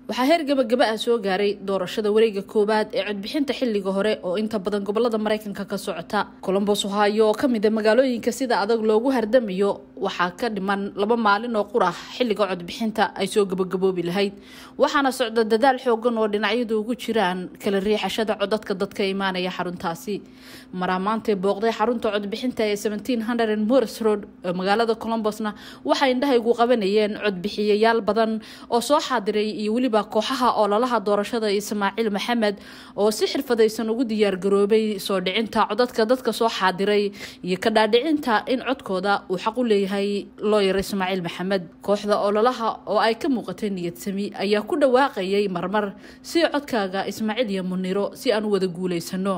waxaa heer gabagaba ah soo gaaray doorashada wareega koowaad ee codbixinta xilliga hore oo inta badan gobolada mareykanka ka socota colombos ohio oo kamid a magaalooyinka sida adag loogu hardamayo waxaa ka dhiman laba maalin oo qurah xilliga codbixinta ay soo gabagaboobi lahayd waxaana socda dadaal xoogan oo dhinacyadu ugu jiraan kala riixashada codadka dadka imaanaya xaruntaasi maraa maantay booqday xarunta codbixinta ee mors road ee magaalada colombosna waxay indhahaygu qabanayeen codbixiyayaal badan oo soo xaadiray iyo weliba kooxaha ololaha doorashada ismaaciil maxamed oo si xirfadaysan ugu diyaargaroobay soo dhicinta codadka dadka soo xaadiray iyo ka dhaadhicinta in codkooda uu xaq u leeyahay looyar ismaaciil maxamed kooxda ololaha oo ay ka muuqatay niyadsami ayaa ku dhawaaqayay marmar si codkaaga ismaaciil iyo muniro si aan u wada guulaysano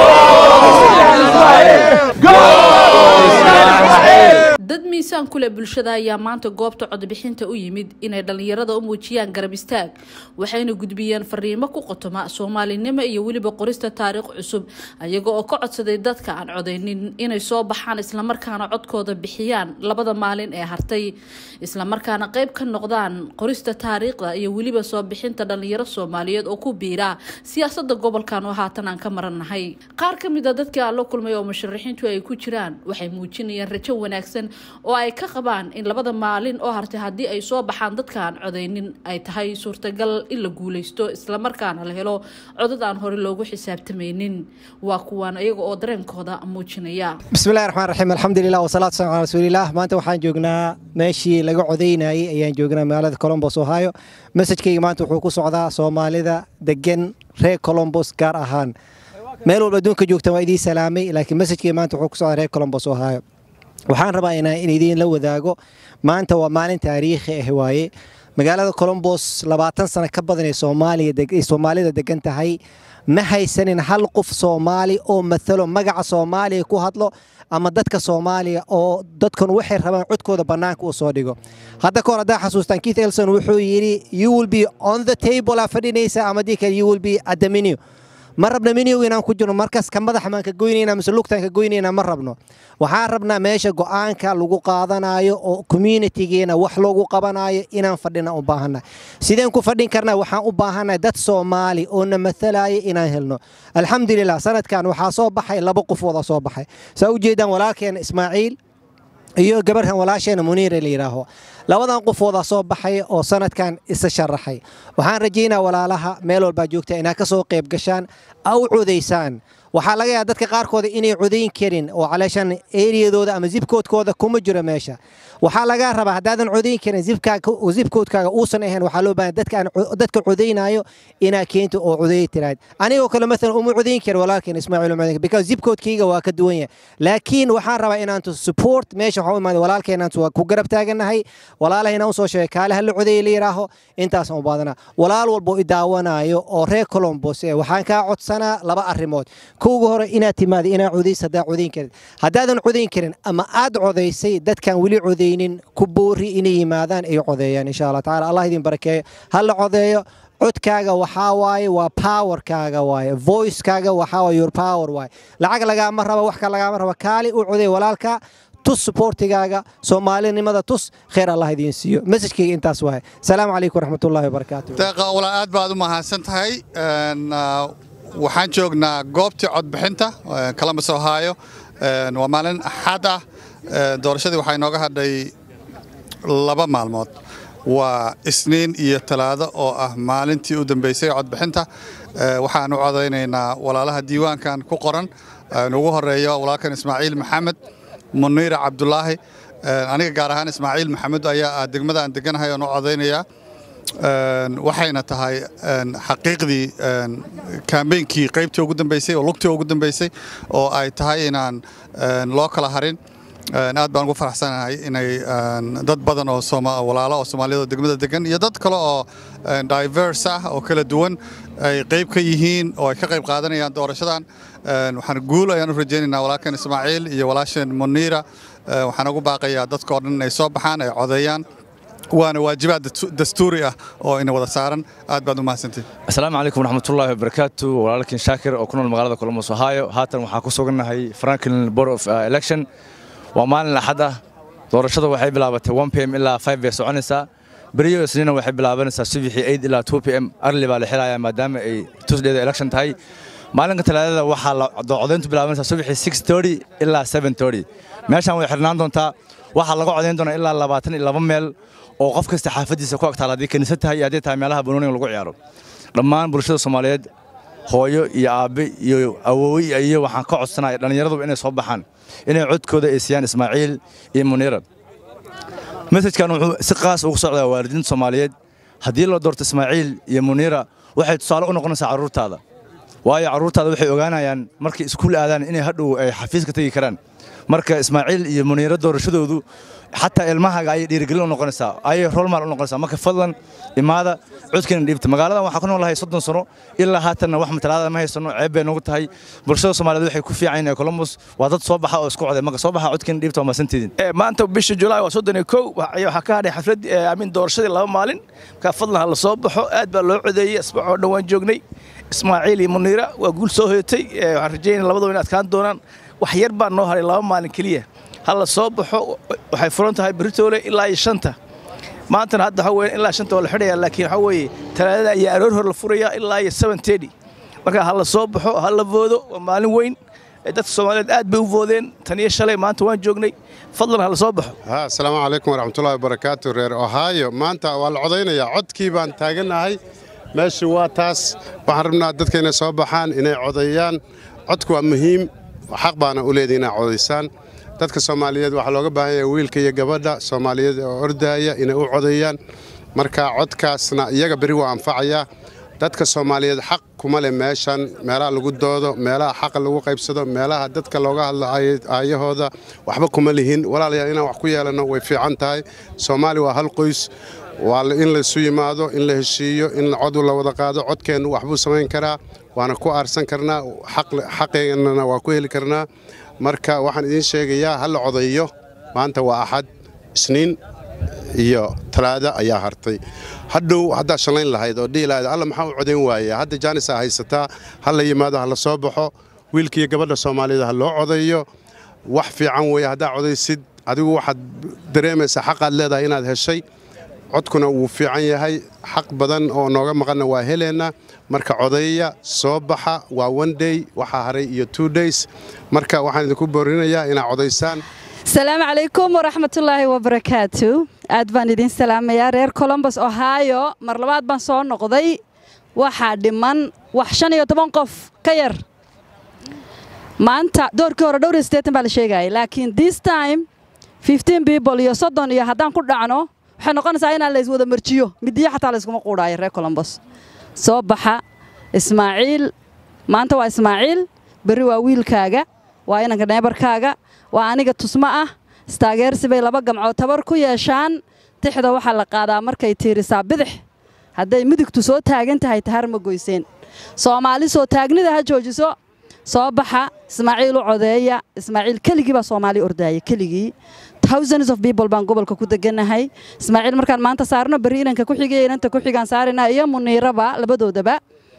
dad miisaan kuleh bulshada ayaa maanta goobta codbixinta u yimid inay dhallinyarada u muujiyaan garab istaag waxayna gudbiyeen fariimo ku qotoma soomaalinimo iyo weliba qorista taariikh cusub ayaga oo ka codsaday dadka aan codaynin inay soo baxaan islamarkaana codkooda bixiyaan labada maalin ee hartay islamarkaana qeyb ka noqdaan qorista taariikhda iyo weliba soo bixinta dhallinyaro soomaaliyeed oo ku biira siyaasada gobolkan oo haatan aan ka marannahay qaar ka mid a dadkii aan la kulmay oo musharaxiintu ay ku jiraan waxay muujinayaan rajo wanaagsan oo ay ka qabaan in labada maalin oo hartay haddii ay soo baxaan dadka aan codaynin ay tahay suurtagal in la guuleysto islamarkaana la helo codad aan hore loogu xisaabtamaynin waa kuwaan iyaga oo dareenkooda muujinaya bismillahi raxmaan raxiim alxamdulilah wasalaatu wasalam calaa rasuulilah maanta waxaan joognaa meeshii laga codaynayay ayaan joognaa magaalada colombos ohio mesajkayga maanta wuxuu ku socdaa soomaalida degan reer colombos gaar ahaan meel walba adduunka joogta waa idiin salaamay laakiin mesajkayga maanta wuxuu ku socdaa reer colombos ohio waxaan rabaa in idiin la wadaago maanta waa maalin taariikhi ah waaye magaalada colombos labaatan sano ka badan ee soomaalida degan tahay ma haysanin hal qof soomaali oo matalo magaca soomaaliya ku hadlo ama dadka soomaaliya oo dadkan waxay rabaan codkooda bannaanka u soo dhigo hadda kahor haddaa xasuustaan keith elson wuxuu yidhi you will be on the table aa fadhinaysa ama dii kale you will be at the menu ma rabna miniw inaan ku jirno markaas ka madax maan ka goynayna mise lugtaan ka goynayna ma rabno waxaan rabnaa meesha go'aanka lagu qaadanayo oo communitigeena wax loogu qabanayo inaan fadhina u baahannahay sideen ku fadhin karnaa waxaan u baahannahay dad soomaali oo na matalaya inaan helno alxamdulilah sanadkan waxaa soo baxay laba qofooda soo baxay saa u jeedaan walaalkeena ismaaciil iyo gabarhan walaasheena muniire la yidhaaho labadan qofoodaa soo baxay oo sanadkan isa sharaxay waxaan rajaynaa walaalaha meel walbaa joogta inaad ka soo qayb gashaan a u codaysaan waxaa laga yaaba dadka qaarkooda inay codayn karin oo caleeshan eriyadooda ama zibkoodkooda kuma jiro meesha waxaa lagaa rabaa haddaadan codayn karin zibkoodkaaga uusan ahayn waxaa loo baahan dadka codaynayo inaa keento oo codeey tiraad anigoo kale maalan uma codayn kara walaalkeen ismaaciil uma codayn because zibkoodkayga waa ka duwan yahay laakiin waxaan rabaa inaantu support meesha waxaa u imaada walaalkeenaantu waa ku garab taagannahay walaalaha inaan usoo sheegay kaale hala codeeye la yidhaaho intaasaan u baadanaa walaal walbo i daawanayo oo reer colombos ee waxaan kaa codsanaa laba arrimood kowga hore inaad timaada inaad codays haddaa codayn karin haddaadan codayn karin ama aad codaysay dadkaan weli codaynin ku boori inay yimaadaan ay codeeyaan insha allah tacala allah idin barakeeyo ha la codeeyo codkaaga waxaa waaye waa powerkaaga waaye voicekaaga waxaa waaye your power waaye lacag lagaama raba wax ka lagaama raba kaali u codeey walaalka tus suboortigaaga soomaalinimada tus khayr allah idiin siiyo mesajkayga intaas waaye salaamu calaykum waraxmatullahi wabarakaatu deeqa wala aad baad u mahadsan tahay waxaan joognaa goobtii codbixinta columbus ohio waa maalin axad ah doorashadii waxaa inooga hadhay laba maalmood waa isniin iyo talaado oo ah maalintii u dambeysay codbixinta waxaan u codaynaynaa walaalaha diiwaankan ku qoran ugu horeeyo walaalkan ismaaciil maxamed muniira cabdulaahi aniga gaar ahaan ismaaciil maxamed ayaa ah degmada aan deganahay oon u codaynayaa waxayna tahay xaqiiqdii kambeynkii qaybtii ugu dambeysay oo lugtii ugu dambeysay oo ay tahay inaan loo kala harin aad baan ugu faraxsanahay inay dad badan oo walaalo oo soomaaliyada degmada degan iyo dad kale oo diverse ah oo kala duwan ay qayb ka yihiin oo ay ka qayb qaadanayaan doorashadan waxaan guul ayaan u rajaynaynaa walaalkan ismaaciil iyo walaasheen muniira waxaan ugu baaqayaa dadka oo dhan inay soo baxaan ay codeeyaan waana waajibaad dastuuri ah oo ina wada saaran aad baad u mahadsantihin asalaamu calaykum waraxmatullaahi wabarakaatu walaalkiin shaakir oo ku nool magaalada columbus ohio haatan waxaa ku sugannahay franklin board of election waa maalin axad ah doorashada waxay bilaabatay 1 pm ilaa 5 bay soconaysaa beriyo isniina waxay bilaabanaysaa subaxii 8 ilaa 2 pm arli baa la xilayaa maadaama ay tuesdayda election tahay maalinka talaadada waxaa la codayntu bilaabanaysaa subaxii 6:30 ilaa 7:30 meeshaan way xirnaan doontaa waxaa laga codayn doonaa ilaa labaatan iyo laba meel oo qof kasta xaafadiisa ku agtaala haddii kaniisad tahay iyo haddii tahay meelaha banooniga lagu ciyaaro dhammaan bulshada soomaaliyeed hooyo iyo aabbe iyo awoowe iyo waxaan ka codsanaya dhallinyaraduba inay soo baxaan inay codkooda ay siiyaan ismaaciil iyo muniira mesajkan wuxuu si qaas ugu socdaa waalidiinta soomaaliyeed haddii loo doorto ismaaciil iyo muniira waxay tusaale u noqonaysaa carruurtaada waayo carruurtaada waxay ogaanayaan markay iskuul aadaan inay hadhow ay xafiiska tegi karaan marka ismaaciil iyo muniira doorashadoodu xataa ilmahaaga ayay dhiirigelin u noqonaysaa ayay rolmaal u noqonaysaa marka fadlan imaada codkeena dhiibta magaaladan waxaa ku noolahay soddon sano ilaa haatanna wax matalaada ma haysano ceeb bay noogu tahay bulshada soomaaliyeed waxay ku fiican yihiin columbus waa dad soo baxa oo isku coday marka soo baxa codkeena dhiibta waa maasantiidin maanta bisha julaay waa soddon iyo kow waxaa ka hadhay xaflad amin doorashadii laba maalin markaa fadlan ha la soo baxo aad baa loo codeeyey asbuuc oo dhan waan joognay ismaaciil iyo muniira waa guul soo hoyatay waxaan rajaynaya labadaba in adkaan doonaan wax yar baa noo haray laba maalin keliya ha la soo baxo waxay furan tahay beritoole ilaa iyo shanta maantana hadda waxa weeye ilaa shanta waa la xidhaya laakiin waxa weeye talaadada ayaa aroor hor la furaya ilaa iyo seven thirty marka ha la soo baxo ha la voodo waa maalin weyn dadka soomaaliyeed aad bay u voodeen tan iyo shalay maanta waan joognay fadlan ha la soo baxo asalaamu calaykum waraxmatullahi wabarakaatu reer ohaayo maanta waa la codaynayaa codkii baan taaganahay meeshu waa taas waxaan rabnaa dadka inay soo baxaan inay codeeyaan codku waa muhiim xaq baana u leedahay inay codaysaan dadka soomaaliyeed waxaa looga baahan yahay wiilka iyo gabadha soomaaliyeed oo ordaaya inay u codeeyaan marka codkaasna iyaga beri waa anfacayaa dadka soomaaliyeed xaq kuma leh meeshan meelaha lagu doodo meelaha xaqa lagu qaybsado meelaha dadka looga hadlo aayahooda waxba kuma lihin walaalayaal inaan wax ku yeelanno way fiican tahay soomaali waa hal qoys waa in laysu yimaado in la heshiiyo in cod la wada qaado codkeennu waxbuu samayn karaa waana ku aarsan karnaa xaqeennana waa ku heli karnaa marka waxaan idiin sheegayaa ha la codayo maanta waa axad isniin iyo talaada ayaa hartay hadhow haddaa shallayn lahayd oo dhihi lahayd alla maxaa u codayn waaya hadda jaanisaa haysataa ha la yimaado ha la soo baxo wiilka iyo gabadha soomaaliyeed ha loo codayo wax fiican weeye haddaa codaysid adigu waxaad dareemaysaa xaqaad leedahay inaad heshay codkuna wuu fiican yahay xaq badan oo nooga maqanna waa heleena marka codeeya soo baxa waa one day waxaa haray iyo two days marka waxaan idinku boorinayaa inaad codaysaan asalaamu calaykum waraxmatullaahi wabarakaatu aad baan idiin salaamayaa reer colombos ohio mar labaad baan soo noqday waxaa dhiman wax shan iyo toban qof ka yar maanta doorkii hore dhowr iyo siddeetan baa la sheegayay laakiin this time fifteen people iyo soddon iyo haddaan ku dhacno waxay noqonaysaa inaan la iswada marjiyo midiyo xataa layskuma quudhaayo reer colombos soo baxa ismaaciil maanta waa ismaaciil berri waa wiilkaaga waa inanka neebarkaaga waa aniga tusmo ah istaageersi bay laba gamcood tabar ku yeeshaan tixda waxaa la qaadaa markay tiirisaa bidix hadday midigtu soo taagan tahay tahar ma goyseen soomaali soo taagnida ha joojiso soo baxa ismaaciil u codeeya ismaaciil keligii baa soomaali ordaaya keligii thousands of people baan gobolka ku deganahay ismaaciil markaan maanta saarno berri inanka ku xigay inanta ku xigaan saarina iyo muniiraba labadoodaba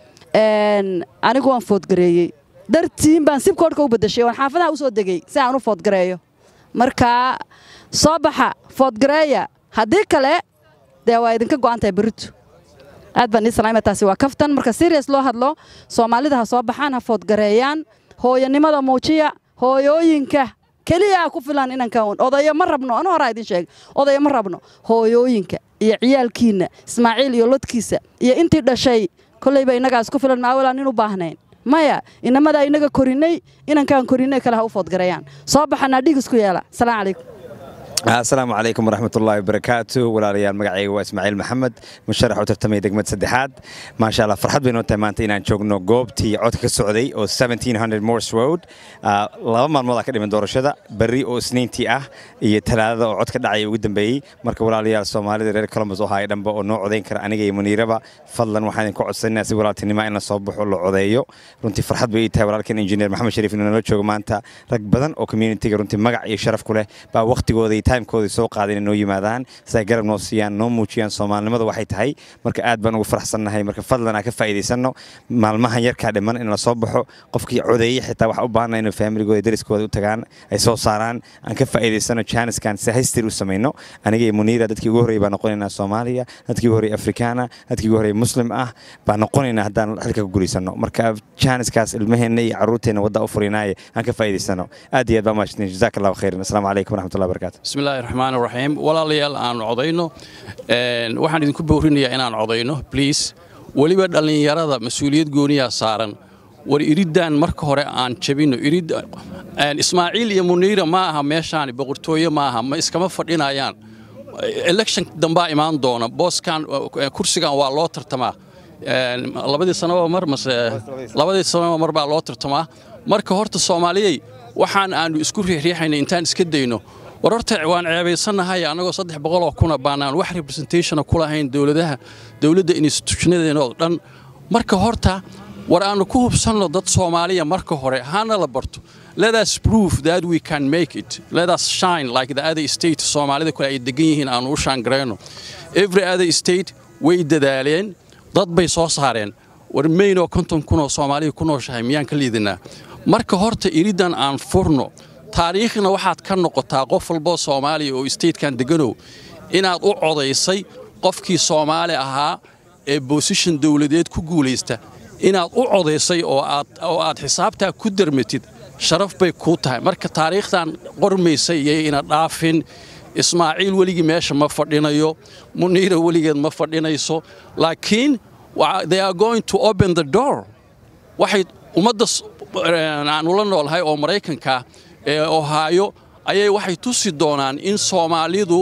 anigu waan foodgareeyey dartiin baan sibkoodhka u badashay waan xaafadaha u soo degey si aan u foodgareeyo marka soo baxa foodgareeya haddii kale dee waa idinka go'an tahay berritu aad baan ii salaamaya taasi waa kaftan marka serious loo hadlo soomaalida ha soo baxaan ha foodgareeyaan hooyanimada muujiya hooyooyinka keliya ku filan inanka odayo ma rabno anu horaa idin sheeg odayo ma rabno hooyooyinka iyo ciyaalkiinna ismaaciil iyo lodkiisa iyo intii dhashay kollayba innagaas ku filan maawalaan in u baahnayn maya inamadaa inaga korinay inankaan korinay kale ha u foodgareeyaan soo baxanaa dhig isku yeela asalaamu calaykum asalaamu calaykum waraxmatullaahi wabarakaatu walaalayaal magacayga waa ismaaciil maxamed musharax u tartamaya degmad saddexaad maasha allah farxad bay noo tahay maanta inaan joogno goobtii codka ka socday oo morse road laba maalmood aa ka dhiman doorashada berri oo isniintii ah iyo talaadada oo codka dhacaya ugu dambeeyey marka walaalayaal soomaalida reer colombos oo haya dhanba oo noo codayn kara aniga iyo muniiraba fadlan waxaan idinka codsanaa si walaaltinima in la soo baxo la codeeyo runtii farxad bay ii tahay walaalkan injineer maxamed shariif inuu nala joogo maanta rag badan oo communitiga runtii magac iyo sharaf ku leh baa wakhtigooda timekooda soo qaadeen inay noo yimaadaan siday garab noo siiyaan noo muujiyaan soomaalinimada waxay tahay marka aad baan ugu faraxsannahay marka fadlan aan ka faa'iidaysanno maalmahan yarkaa dhiman in la soo baxo qofkii codeeye xitaa waxaa u baahanna inuu familigooda deriskooda u tagaan ay soo saaraan aan ka faa'iidaysano janiskan si history u samayno aniga iyo muniira dadkii ugu horreeyay baan noqonaynaa soomaaliya dadkii ugu horreeyay afrikaana dadkii ugu horreeyay muslim ah baan noqonaynaa haddaan xilka ku guulaysano marka janiskaas ilmaheenna iyo carruurteenna wadda u furinaaye aan ka faa'iidaysano aad iyo aad baa mahadsantiin jazaak allahu khayran asalaamu calaykum waraxmatullahi wabarakaatu بسم الله الرحمن الرحيم walaalayaal aan codayno waxaan idinku boorinayaa inaan codayno please weliba dhallinyarada mas-uuliyad gooniyaa saaran war iriddan marka hore aan jabino irid ismaaciil iyo muniira ma aha meeshaan boqortooye ma aha ma iskama fadhinayaan election dambaa imaan doona booskan kursigan waa loo tartamaa labadii sanaba mar mase labadii sanaba mar baa loo tartamaa marka horta soomaaliyey waxaan aanu isku riixriixayna intaan iska dayno war horta waan ceebaysannahay annagoo saddex boqoloo kuna baanaan wax representationa ku lahayn dowladaha dowladda institutionadeena oo dhan marka horta war aanu ku hubsanno dad soomaaliya marka hore hana la barto let us prove that we can make it let us shine like the other state soomaalida kale ay degan yihiin aanu u shaangarayno every other state way dadaaleen dad bay soo saareen war maynoo konton kunoo soomaaliya ku nooshahay miyaan ka liidinaa marka horta iriddan aan furno taariikhna waxaad ka noqotaa qof walboo soomaaliya oo statekan deganow inaad u codaysay qofkii soomaali ahaa ee bosishon dowladeed ku guulaysta inaad u codaysay oo aad xisaabtaa ku darmatid sharaf bay kuu tahay marka taariikhdan qormaysay iyo ina dhaafin ismaaciil weligii meesha ma fadhinayo muniira weligeed ma fadhinayso laakiin they are going to open the door waxay ummadda aanu la noolhay oo maraykanka ee ohaayo ayay waxay tusi doonaan in soomaalidu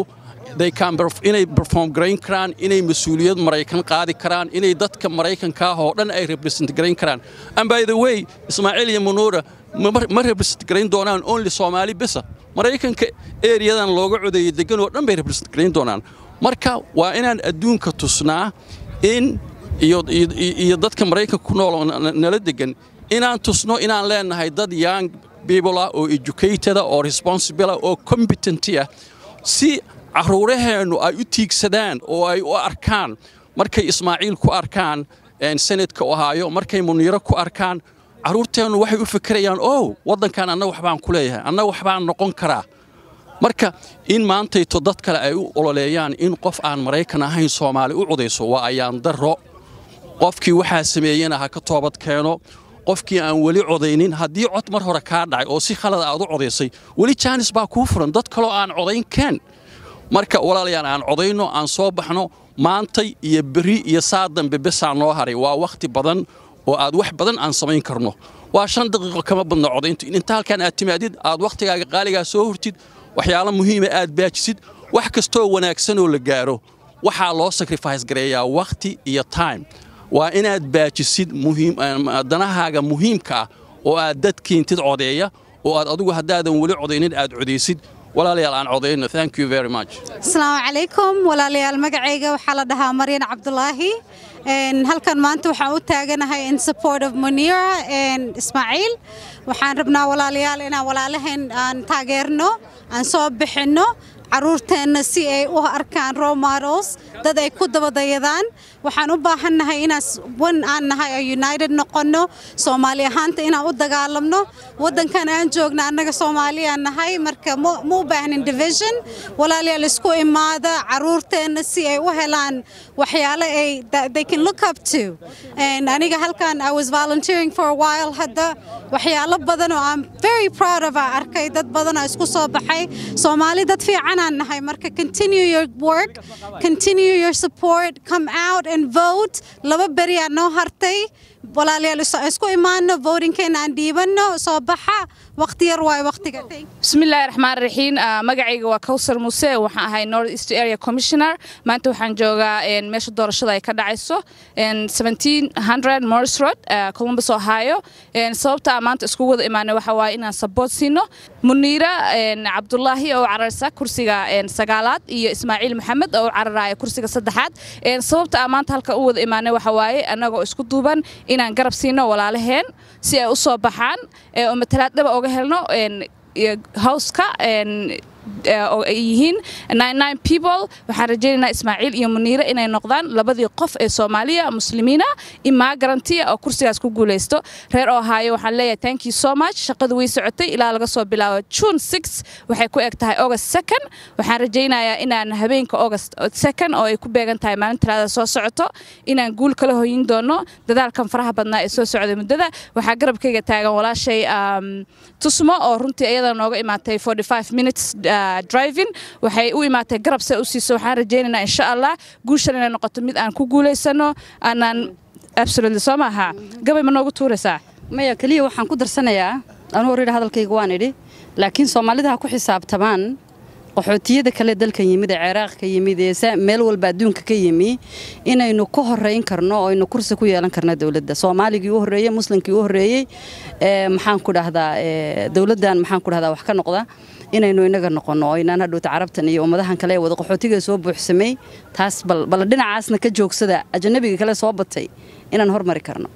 inay perform garayn karaan inay mas-uuliyad maraykan qaadi karaan inay dadka maraykanka ah oo dhan ay represent garayn karaan and by the way ismaaciil iyo munuura ma represent garayn doonaan only soomaali bisa maraykanka eriyadan looga codeeyey degan oo dhan bay represent garayn doonaan marka waa inaan adduunka tusnaa in iyo dadka maraykanka ku nool nala degan inaan tusno inaan leenahay dad young people ah oo educated oo responsible ah oo competent ah si caruuraheennu ay u tiigsadaan oo ay u arkaan markay ismaaciil ku arkaan senadka ohaayo markay muniiro ku arkaan carruurteennu waxay u fikirayaan ow waddankan anna waxbaan ku leeyahay anna waxbaan noqon karaa marka in maantayto dad kale ay u ololeeyaan in qof aan maraykan ahayn soomaali u cudayso waa ayaan darro qofkii waxaa sameeyena ha ka toobad keeno qofkii aan weli codaynin haddii cod mar hore kaa dhacay oo si khalada aad u codaysay weli jaanis baa kuu furan dad kaloo aan codayn keen marka walaalayaal aan codayno aan soo baxno maantay iyo berri iyo saa dambe besaa noo haray waa wakhti badan oo aad wax badan aan samayn karno waa shan daqiiqo kama badno codayntu inta halkan aad timaadid aad wakhtigaaga qaaligaa soo hortid waxyaalo muhiima aad baajisid wax kastoo wanaagsanoo la gaaro waxaa loo sacrifice gareeyaa wakhti iyo time waa inaad baajisid danahaaga muhiimka ah oo aad dad keentid codeeya oo aad adigu haddaadan weli codaynin aad codaysid walaalayaal aan codayno thank you very much asalaamu calaykum walaalayaal magacayga waxaa la dhahaa maryan cabdulaahi halkan maanta waxaan u taaganahay in support of munira ismaaciil waxaan rabnaa walaalayaal inaan walaalaheen aan taageerno aan soo bixinno caruurteenna si ay u arkaan role models dad ay ku dabadayadaan waxaan u baahannahay inaan wan aan nahay oo united noqonno soomaali ahaanta inaan u dagaalamno waddankan aan joogna annaga soomaaliyaan nahay marka ma u baahnin division walaalayaal isku imaada caruurteenna si ay u helaan waxyaalo ay they can look up to aniga halkan I was volunteering for a while hadda waxyaalo badan oo I'm very proud of aan arkay dad badan oo isku soo baxay soomaali dad fiican aan nahay marka continue your work continue your support come out and vote laba beri aa noo hartay walaalayaal isku imaano votingkeena aan dhiibanno soo baxa waqti yar waayo waqtiga bismillaahi raxmaan raxiim magacayga waa kawsar muuse waxaan ahay north east area commissioner maanta waxaan joogaa meesha doorashada ay ka dhacayso morris road columbus ohio sababta maanta isku wada imaanay waxa waaye inaan saboot siino muniira cabdulaahi oo cararsa kursiga sagaalaad iyo ismaaciil maxamed oo cararaya kursiga saddexaad sababta aan maanta halka u wada imaanay waxa waaye annagoo isku duuban inaan garab siino walaalaheen si ay u soo baxaan oo matalaad dhaba oga helno howska oo ay yihiin people waxaan rajaynaynaa ismaaciil iyo muniire inay noqdaan labadii qof ee soomaaliya muslimiina imagarantiya oo kursigaas ku guulaysto reer ohaayo waxaan leeyahay thank you so much shaqadu way socotay ilaa laga soo bilaabo june six waxay ku eg tahay august second waxaan rajaynayaa inaan habeenka august second oo ay ku beegan tahay maalin talaada soo socoto inaan guul kala hoyin doono dadaalkan faraha badnaa ee soo socday muddada waxaa garabkayga taagan walaashay tusmo oo runtii iyada nooga imaatay minutes driving waxay u imaatay garab se u siiso waxaan rajaynaynaa insha allah guushan inay noqoto mid aan ku guulaysano aanaan absolutely soo maaha gabay ma noogu tuuraysaa maya keliya waxaan ku darsanayaa anu horeyra hadalkayga waan idhi laakiin soomaalida ha ku xisaabtamaan qaxootiyada kale dalkan yimid ee ciraaq ka yimid ee meel walba adduunka ka yimi inaynu ka horeyn karno oo aynu kursi ku yeelan karno dowladda soomaaligii u horreeyey muslimkii u horreeyey maxaan ku dhahdaa dowladdan maxaan ku dhahdaa wax ka noqda inaynu inaga noqonno oo inaan hadhowta carabtan iyo ummadahan kale ee wada qaxootiga soo buuxsamay taas bal dhinacaasna ka joogsada ajanabiga kale soo batay inaan hormari karno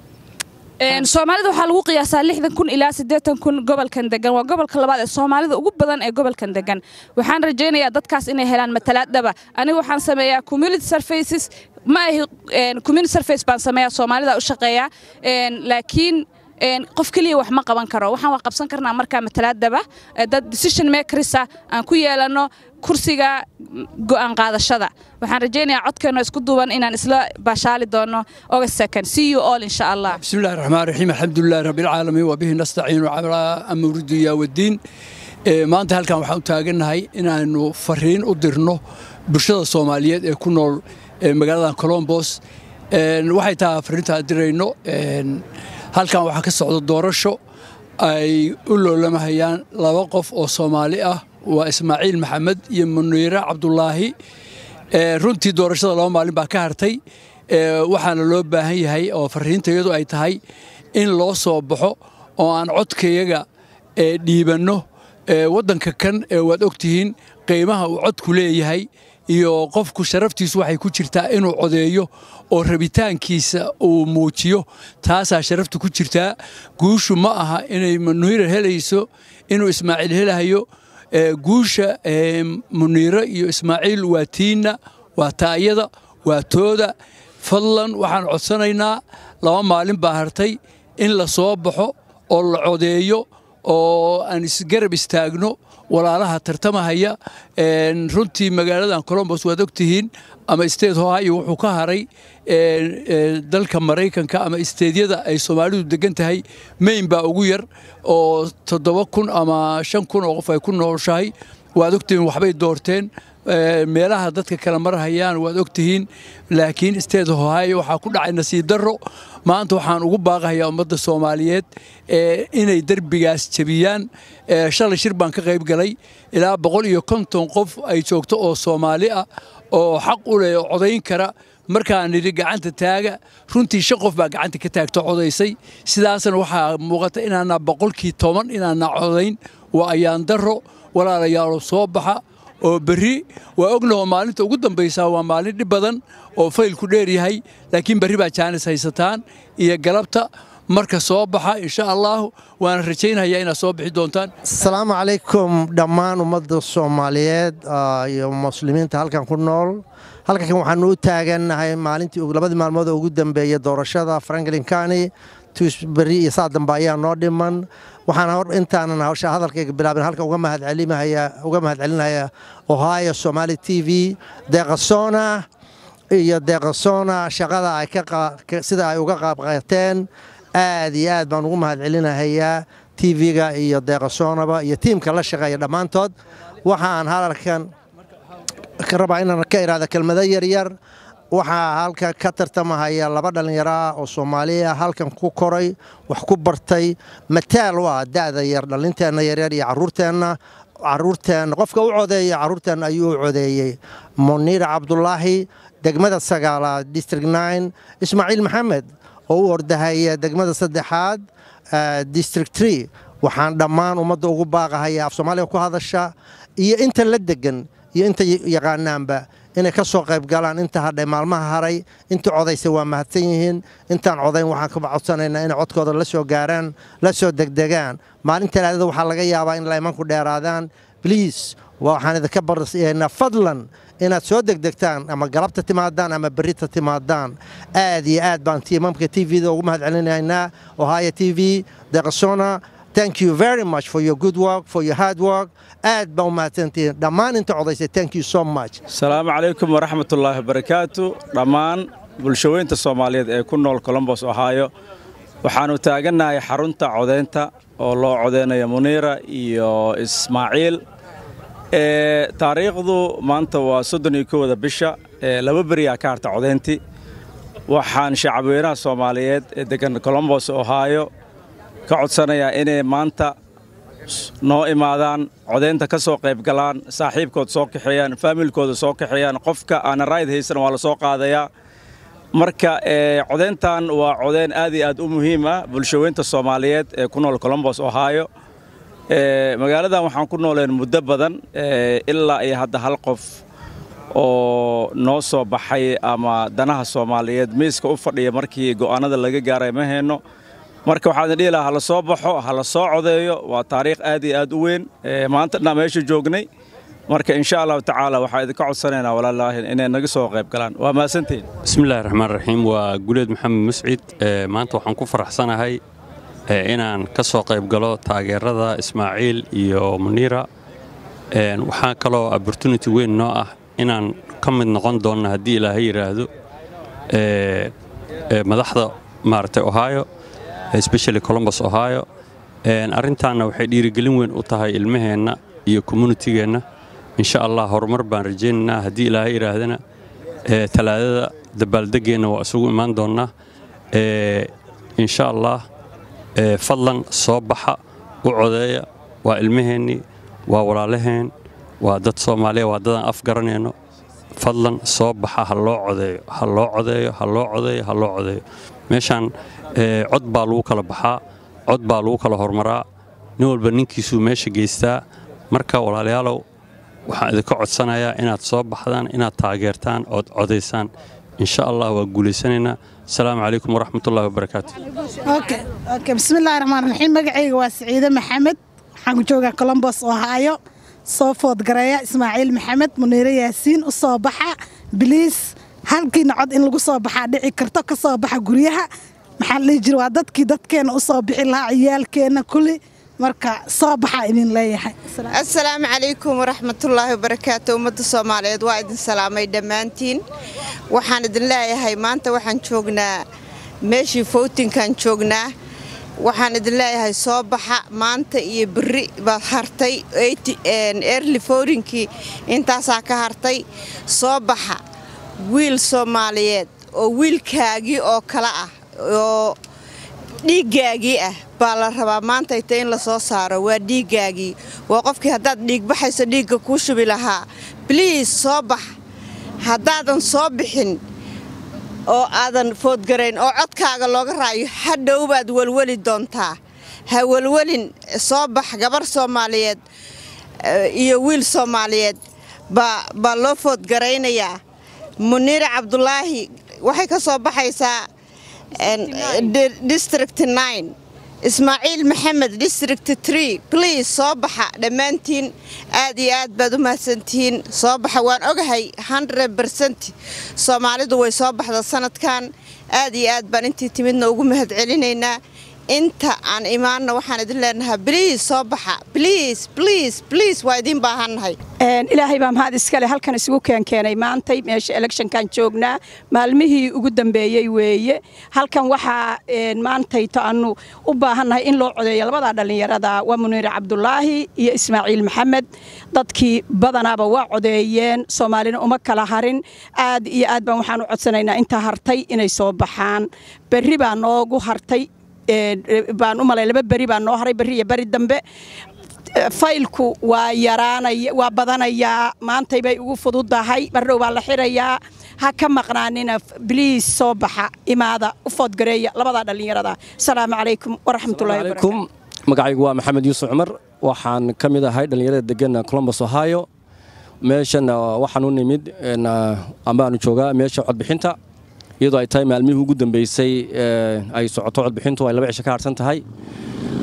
soomaalida waxaa lagu qiyaasaa lixdan kun ilaa siddeetan kun gobolkan degan waa gobolka labaad ee soomaalida ugu badan ee gobolkan degan waxaan rajaynayaa dadkaas inay helaan matalaad dhaba aniga waxaan sameeyaa community surfaces ma ahi community surface baan sameeyaa soomaalida u shaqeeyaa laakiin qof keliya wax ma qaban karo waxaan wax qabsan karnaa markaa matalaadaba dad decision makerisa aan ku yeelano kursiga go'aan qaadashada waxaan rajaynayaa codkeenno isku duuban inaan isla baashaali doono august second see you all insha allah بسم الله الرحمن الرحيم الحمد لله رب العالمين وبه نستعين على أمر الدنيا والدين Ee, maanta halkan waxaan u taagannahay inaanu fariin u dirno bulshada soomaaliyeed ee ku nool ee magaalada colombos Een, waxay tahay fariintaan dirayno een, halkan waxaa ka socda doorasho ay u loolamahayaan laba qof oo soomaali ah waa ismaaciil maxamed iyo muniire cabdulaahi Ee, runtii doorashada laba maalin baa ka hartay Ee, waxaana loo baahan yahay oo fariintayadu ay tahay in loo soo baxo oo aan codkayaga ee, dhiibanno ee, waddanka kan ee waad ogtihiin qiimaha uu codku leeyahay iyo qofku sharaftiisu waxay ku jirtaa inuu codeeyo oo rabitaankiisa uu muujiyo taasaa sharaftu ku jirtaa guushu ma aha inay muniira helayso inuu ismaaciil helahayo ee, guusha ee, muniire iyo ismaaciil waa tiinna waa taayada waa tooda fadlan waxaan codsanaynaa laba maalin baa hartay in la soo baxo oo la codeeyo oo aan isgarab istaagno walaalaha tartamahaya Een, runtii magaaladan colombos waad ogtihiin ama state ohio wuxuu ka haray een, ee, dalka maraykanka ama isteedyada ay soomaalidu degan tahay mayn baa ugu yar oo toddoba kun ama shan kun oo qof ay ku nooshahay waad ogtihiin waxbay doorteen Ee, meelaha dadka kala marhayaan waad ogtihiin laakiin state ohio waxaa ku dhacay nasiib darro maanta waxaan ugu baaqayaa ummadda soomaaliyeed ee, inay derbigaas jebiyaan Ee, shalay shir baan ka qayb galay ilaa boqol iyo konton qof ay joogto oo soomaali ah oo xaq u leh oo codayn kara markaan nidhi gacanta taaga runtii shan qof baa gacanta ka taagto codaysay sidaasna waxaa muuqata inaana boqolkii toban inaana codayn waa ayaan darro walaalayaalo soo baxa oo berri waa ognaho maalinta ugu dambaysaa waa maalin dhib badan oo faylku dheer yahay laakiin berri baa jaanis haysataan iyo galabta marka soo baxa insha allahu waana rajaynayaa inaad soo bixi doontaan asalaamu calaykum dhammaan ummadda soomaaliyeed ah, iyo muslimiinta halkan ku nool halkan waxaanu u taagannahay maalintii ugu- labadii maalmood oo ugu dambeeyey doorashada franklin county tuusberi iyo saa dambe ayaa noo dhiman waxaan hor intaanan hawsha hadalkayga bilaabin halkan uga mahadcelimahaya uga mahadcelinaya ohio somali t v deeqasona iyo deeqasona shaqada ay ka qa- ka- sida ay uga qaab qaateen aad iyo aad baan ugu mahadcelinahayaa tv-ga iyo deeqasoonaba iyo tiimka la shaqeeya dhammaantood waxaan hadalkan ka rabaa inaan ka iraahdo kelmado yaryar waxaa halka ka tartamahaya laba dhallinyaro ah oo soomaali ah halkan ku koray wax ku bartay mataal u ah da'da yar dhalinteenna yaryar iyo caruurteenna caruurteenna qofka u codeeya caruurteenna ayuu u codeeyey muniir cabdulaahi degmada sagaalaad district nine ismaaciil maxamed oo u ordahaya degmada saddexaad eh, district tree waxaan dhammaan ummadda ugu baaqahaya af soomaaliga ku hadasha iyo inta la degan iyo inta y- yaqaanaanba inay ka soo qayb galaan inta hadhay maalmaha haray inta codaysa waa mahadsan yihiin intaan codayn waxaan ka codsanaynaa inay codkooda la soo gaaraan la soo degdegaan maalin talaadada waxaa laga yaabaa in laymanku dheeraadaan bliis waxaan idinka barsiinaa fadlan inaad soo degdegtaan ama galabta timaadaan ama berrita timaadaan aad iyo aad baan tiimamka t v-da ugu mahad celinaynaa ohio t v deqsona thank you very much for your good work for your hard work aad baa u mahadsantihiin dhammaan inta codaysay thank you so much asalaamu calaykum waraxmatullaahi wabarakaatu dhammaan bulshaweynta soomaaliyeed ee ku nool colombos ohio waxaannu taagannahay xarunta codaynta oo loo codeynayo muniira iyo ismaaciil taariikhdu maanta waa soddon iyo kowda bisha laba beriyaa ka harta codayntii waxaan shacabweynaha soomaaliyeed ee degan colombos ohio ka codsanayaa inay maanta noo imaadaan codaynta ka soo qayb galaan saaxiibkood soo kaxeeyaan faamilkooda soo kaxeeyaan qofka aana rayd haysan waa la soo qaadayaa marka codayntan waa codayn aad iyo aad u muhiim ah bulshaweynta soomaaliyeed ee ku nool colombos ohio magaaladan waxaan ku nooleen muddo badan ilaa iyo hadda hal qof oo noo soo baxay ama danaha soomaaliyeed miiska u fadhiya markii go'aanada laga gaaray ma hayno marka waxaan dhihi lahaa hala soo baxo hala soo codeeyo waa taariikh aad iyo aad u weyn maanta dhanaa meesha joognay marka insha allahu tacaala waxaan idinka codsanaynaa walaalaahin inay naga soo qayb galaan waa mahadsantihin bismillahi raxmaan raxiim waa guleed maxamed muscid maanta waxaan ku faraxsanahay inaan ka soo qayb galo taageerada ismaaciil iyo muniira waxaa kaloo opportunity weyn noo ah inaan ka mid noqon doonno haddii ilaahay yidhaahdo madaxda maaragtay ohio especially colombos ohio arrintaanna waxay dhiirigelin weyn u tahay ilmaheenna iyo communitigeenna insha allah horumar baan rajaynaynaa haddii ilaahay yidhaahdana talaadada dabaaldegeenna waa isugu imaan doonnaa insha allah fadlan soo baxa u codeeya waa ilmaheennii waa walaalaheen waa dad soomaaliya waa dadaan af garanayno fadlan soo baxa ha loo codeeyo ha loo codeeyo ha loo codeeyo ha loo codeeyo meeshaan cod baa lagu kala baxaa cod baa lagu kala hormaraa nin walba ninkiisuu meesha geystaa marka walaalayaalow waxaan idinka codsanayaa inaad soo baxdaan inaad taageertaan ood codaysaan insha allah waa guulaysanaynaa asalaamu calaykum waraxmatullahi wabarakaatu bismillahi raxmaan raxiim magacayga waa siciide maxamed waxaan ku joogaa colombos ohaayo soo foodgareeya ismaaciil maxamed muniire yaasiin u soo baxa biliis halkiina cod in lagu soo baxaa dhici karto ka soo baxa guryaha maxaa la dhihi jira waa dadkii dadkeenna u soo bixi lahaa ciyaalkeenna kulli marka soo baxaa idin leeyahay assalaamu calaykum waraxmatullaahi wabarakaatu ummadda soomaaliyeed waa idin salaamay dhammaantiin waxaan idin leeyahay maanta waxaan joognaa meeshii fowtinkaan joognaa waxaan idin leeyahay soo baxa maanta iyo berri baad hartay erli fowrinkii intaasaa ka hartay soo baxa wiil soomaaliyeed oo wiilkaagii oo kale ah oo dhiiggaagii ah baa la rabaa maantayta in la soo saaro waa dhiiggaagii waa qofkii haddaad dhiigbaxayso dhiigga kuu shubi lahaa bliis soo bax haddaadan soo bixin oo aadan foodgarayn oo codkaaga looga raayo hadhow baad welweli doontaa ha welwelin soo bax gabar soomaaliyeed iyo wiil soomaaliyeed baa loo foodgaraynayaa muniire cabdulaahi waxay ka soo baxaysaa district ismaaciil maxamed district bliis soo baxa dhammaantiin aad iyo aad baad u mahadsantihiin soo baxa waan ogahay bercent soomaalidu way soo baxda sanadkan aad iyo aad baan intii timidna ugu mahad celinaynaa inta aan imaanna waxaan idin leenahaa bliis soo baxa bliis bliis bliis waa idiin baahannahay ilaahay baa mahad iskale halkan isugu keenkeenay maantay meesha electionkan joognaa maalmihii ugu dambeeyey weeye halkan waxaa maantayto aanu u baahannahay in loo codeeyo labadaa dhallinyarada waa muniire cabdulaahi iyo ismaaciil maxamed dadkii badanaaba waa codeeyeen soomaalina uma kala harin aad iyo aad baan waxaan u codsanaynaa intaa hartay inay soo baxaan berri baa noogu hartay baan u malay laba beri baa noo haray berri iyo beri dambe faylku waa yaraanaya waa badanayaa maantay bay ugu fududahay bardhow baa la xirayaa ha ka maqnaanina bliis soo baxa imaada u foodgareeya labadaa dhallinyarada asalaamu calaykum waraxmatullahi calaykum magacaygu waa maxamed yuusuf cumar waxaan ka mid ahay dhallinyarada degan colombos ohio meeshan waxaan u nimid ambaanu joogaa meesha codbixinta iyadoo ay tahay maalmihii ugu dambeysay ay socoto codbixintu ay laba cisho ka harsan tahay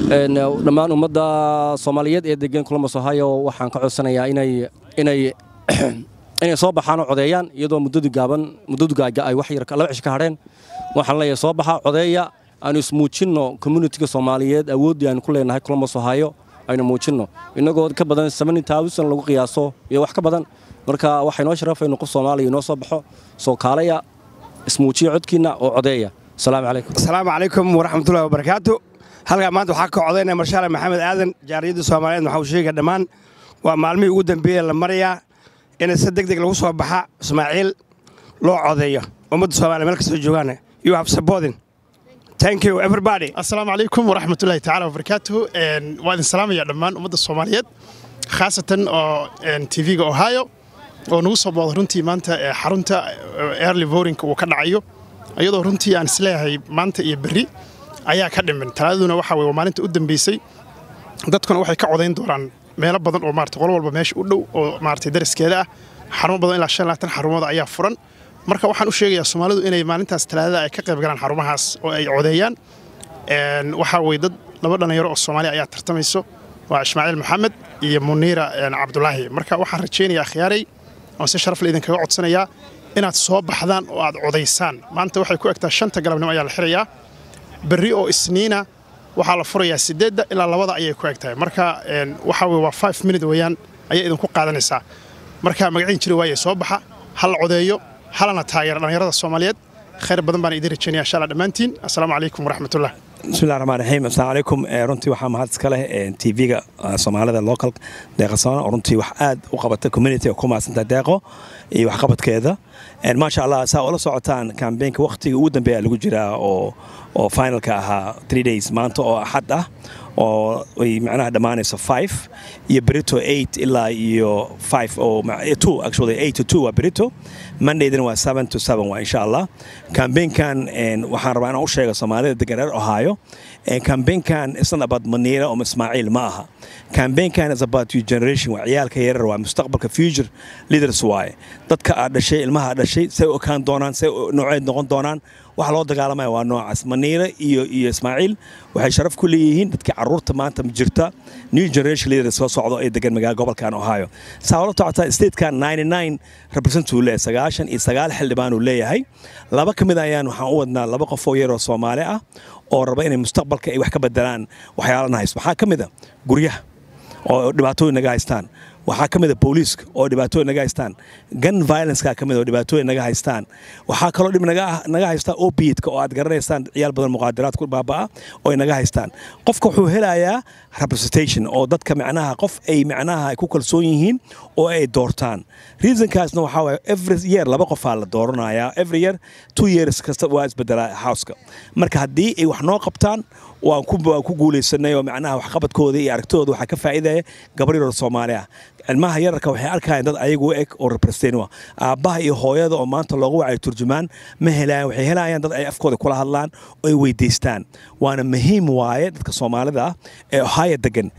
dhammaan ummadda soomaaliyeed ee degan columbus ohio waxaan ka codsanayaa inay inay inay soo baxaan oo codeeyaan iyadoo muddadu gaaban muddadu gaaga ay wax yar laba cish ka hadheen waxaan leeyahay soo baxa codeeya aanu ismuujinno communitiga soomaaliyeed awooddii aynu ku leenahay columbus ohio aynu muujinno innagoo ka badan lagu qiyaaso iyo wax ka badan marka waxay noo sharafaynu qof soomaaliya inoo soo baxo soo kaalaya ismuujiya codkiinna oo codeeya asalaamu calaykum asalaamu calaykum waraxmatullahi wabarakaatu halkaa maanta waxaa ka codaynaya marshaale maxamed aadan jaariyadda soomaaliyeed waxau sheega dhammaan waa maalmihii ugu dambeeye la marayaa in si deg deg lagu soo baxa ismaaciil loo codeeyo ummadda soomaliya meel kastoo joogaan you have supporting thank you everybody asalaamu calaykum waraxmatullaahi tacaala wabarakaatuhu waa idin salaamaya dhammaan ummadda soomaaliyeed khaasatan oo tv-ga ohio oo nagu soo booda runtii maanta xarunta early vorinka uu ka dhacayo iyadoo runtii aan isleeyahay maanta iyo berri ayaa ka dhimin talaadaduna waxa weye waa maalinta u dambeysay dadkuna waxay ka codayn doonaan meelo badan oo maarata qolo walba meesha u dhow oo maarata dariskeeda ah xarumo badan ilaa shan labaatan xarumooda ayaa furan marka waxaan u sheegayaa soomaalidu inay maalintaas talaadada ay ka qayb galaan xarumahaas oo ay codeeyaan waxaa weye dad laba dhallinyaro oo soomaaliya ayaa tartamayso waa ismaaciil maxamed iyo muniira cabdulaahi marka waxaan rajaynayaa khiyaaray oon si sharaf le idinkaga codsanayaa inaad soo baxdaan oo aad codaysaan maanta waxay ku egtaa shanta galabnimo ayaa la xirayaa berri oo isniina waxaa la furayaa sideedda ilaa labada ayay ku eg tahay marka waxaa weye waa five minute weeyaan ayay idinku qaadanaysaa marka magaciin jiri waaye soo baxa ha la codeeyo halana taageera dhallinyarada soomaaliyeed khayr badan baan idin rajaynaya insha allah dhammaantiin assalaamu calaykum waraxmatullah bismillahi raxmaan raxiim assalaamu calaykum runtii waxaa mahad iska leh tv-ga soomaalida local deeqasoona oo runtii wax aad u qabata community oo ku mahadsanta deeqo iyo waxqabadkeeda maasha allah saa ula socotaan kambeenka wakhtiga ugu dambeeya lagu jiraa oo oo finalka ahaa three days maanta oo axad ah oo ay macnaha dhammaanayso five iyo berito eight ilaa iyo five oo two actually eight to two waa berito mondaydana waa seven to seven waa insha allah kambeenkan waxaan rabaa inaan u sheega soomaalida degan reer ohio kambeenkan isn't about maniira oo ismaaciil ma aha kambeenkan is about your generation waa ciyaalka yarar waa mustaqbalka future leaders waaye dadka aad dhashay ilmaha aad dhashay say u ekaan doonaan say nooceed noqon doonaan waxa loo dagaalamaya waa noocaas maniira iyo iyo ismaaciil waxay sharaf ku leeyihiin dadka caruurta maanta jirta new generation leaders soo socdo ee degan magaala gobolkan ohio saa ula tocota statekan ninety nine represent uu leeyahay sagaashan iyo sagaal xildhibaan uu leeyahay laba ka mid ayaan waxaan u wadnaa laba qof oo yaroo soomaali ah oo raba inay mustaqbalka ay wax ka bedelaan waxyaalana haysto waxaa ka mid a guryaha oo dhibaatooyin naga haystaan waxaa ka mid a booliiska oo dhibaatooyin naga haystaan gun violenceka ka mid oo dhibaatooyin naga haystaan waxaa kaloo dhib naga haystaa opiidka oo aad garanaysaan ciyaal badan muqaadaraad ku baaba'a oo ay naga haystaan qofka wuxuu helayaa representation oo dadka macnaha qof ay macnaha ku kalsoon yihiin oo ay doortaan reasonkaasna waxaa waaye every year laba qofaa la dooranayaa every year two years kasta waa isbedelaa houseka marka haddii ay wax noo qabtaan waan ku guulaysanay oo macnaha waxqabadkooda iyo aragtidooda waxaa ka faa'iidaya gabar yaroo soomaali ah ilmaha yararka waxay arkayaan dad ayagu u eg oo representative aabbaha iyo hooyada oo maanta loogu wacay turjumaan ma helayaan waxay helayaan dad ay afkooda kula hadlaan oo ay weydiistaan waana muhiim waaye dadka soomaalida ah ee ohaya degan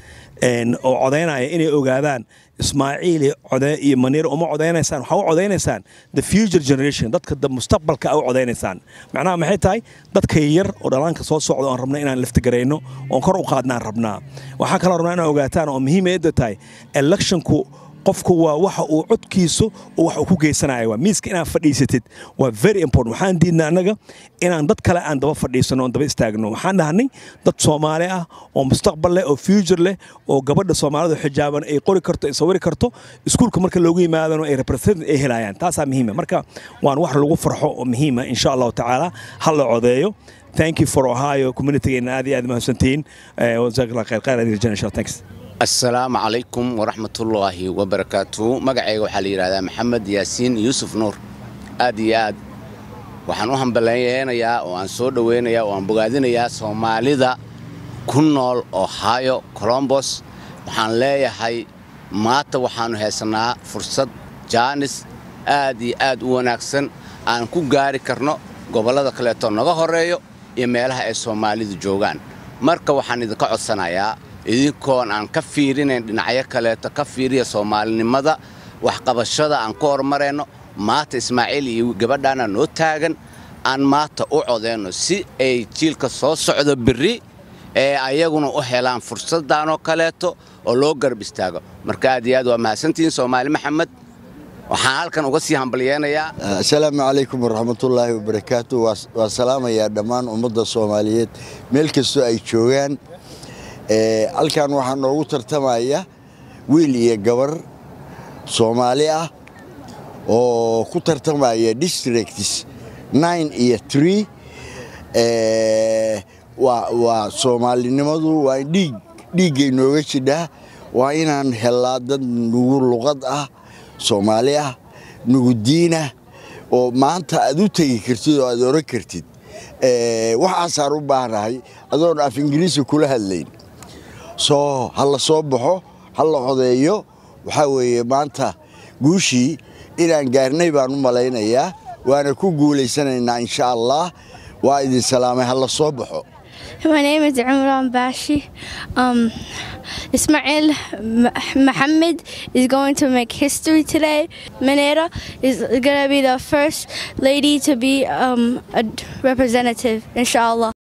oo codaynaya inay ogaadaan ismaaciil iyo maniir uma codaynaysaan waxaa u codaynaysaan the future generation dadka mustaqbalka a u codaynaysaan macnaha maxay tahay dadka yar oo dhalaanka soo socda oon rabna inaan laftigarayno oon kor u qaadnaan rabnaa waxaa kaloo rabnaa inaan ogaataan oo muhiimayadda tahay electionku qofku waa waxa uu codkiisu wax uu ku geysanaya waa miiska inaad fadhiisatid waa very important waxaan diidna annaga inaan dad kale aan daba fadhiisano oon daba istaagno waxaan dhahnay dad soomaali ah oo mustaqbal leh oo future leh oo gabadha soomaalidu xijaaban ay qori karto ay sawiri karto iskuulka marka loogu yimaadano ay represent ay helayaan taasaa muhiima marka waan wax lagu farxo oo muhiima insha allahu tacaala ha la codeeyo thank you for ohio communitygeena aad iyo aad mahadsantihiin jazakallah khayr khayr aad rajana insha thanks assalaamu calaykum waraxmatullaahi wabarakaatuhu magacayga waxaa la yidhahdaa maxamed yaasiin yuusuf nuur aad iyo aad waxaan u hambaleynayaa oo aan soo dhowaynayaa oo aan bogaadinayaa soomaalida ku nool ohio colombos waxaan leeyahay maanta waxaannu haysanaa fursad jaanis aad iyo aad u wanaagsan aan ku gaari karno gobollada kaleeto naga horreeyo iyo meelaha ay soomaalidu joogaan marka waxaan idinka codsanayaa idinkoon aan ka fiirinayn dhinacyo kaleeto ka fiiriya soomaalinimada waxqabashada aan ku horumarayno maanta ismaaciil iyo gabadhaana noo taagan aan maanta u codayno si ay jiilka soo socdo berri ee ayaguna u helaan fursaddan oo kaleeto oo loo garab istaago marka aad iyo aad waa mahadsantihiin soomaali maxamed waxaan halkan uga sii hambalyeenayaa asalaamu calaykum waraxmatullaahi wabarakaatu waa salaamayaa dhammaan ummadda soomaaliyeed meel kastoo ay joogaan halkan waxaa noogu tartamaya wiil iyo gabar soomaali ah oo ku tartamaya districts nine iyo tree waa soomaalinimadu waa dhiig dhiiggay nooga jidhaa waa inaan helaa dad nugu luqad ah soomaali ah nugu diinah oo maanta aad u tegi kartid oo aad oran kartid waxaasaan u baahnahay adoon af ingiriisi kula hadlayn soo ha la soo baxo ha la codeeyo waxaa weeye maanta guushii inaan gaarnay baan u malaynayaa waana ku guulaysanaynaa insha allah waa idin salaamay ha la soo baxo My name is Imran Bashi. Um, Ismail Mohammed is going to make history today. Minera is going to be the first lady to be um, a representative, inshallah.